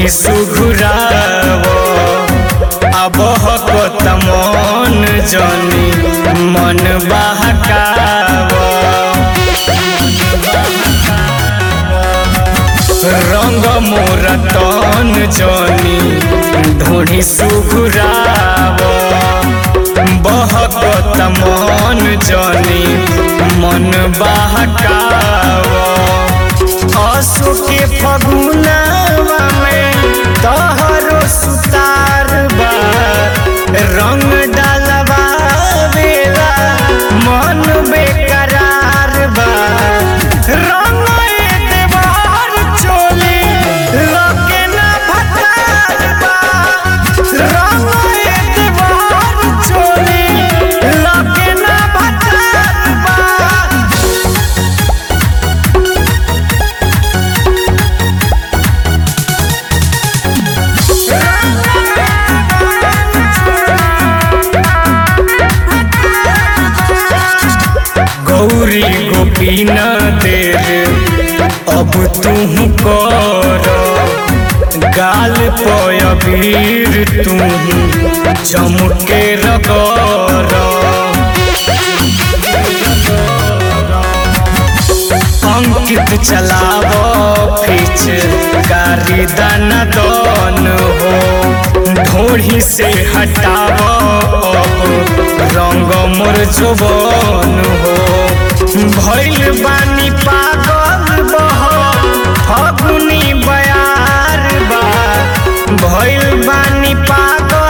ढोढ़ी सुघुराव अब हकत मन जनी मन बहकाव रंग मोर तन जनी ढोढ़ी सुघुराव बहकत मन जनी मन बहकाव असु के फगुनवा में तहरो सुतार बा रंग डालबा बेला मन बेकरार बा रंग देवार चोली लगे ना भतार बा रंग देवार चोली लगे ना भतार बा गौरी गोपी न देर अब तुम कर गाल पीर तुम चमके रगर अंकित चलाव फिच कारी दान दन हो ढोढ़ी से हटाव अब रंग मोर जुबन हो भैल बानी पागल बह फगुनी बयार बा भैल बानी पागल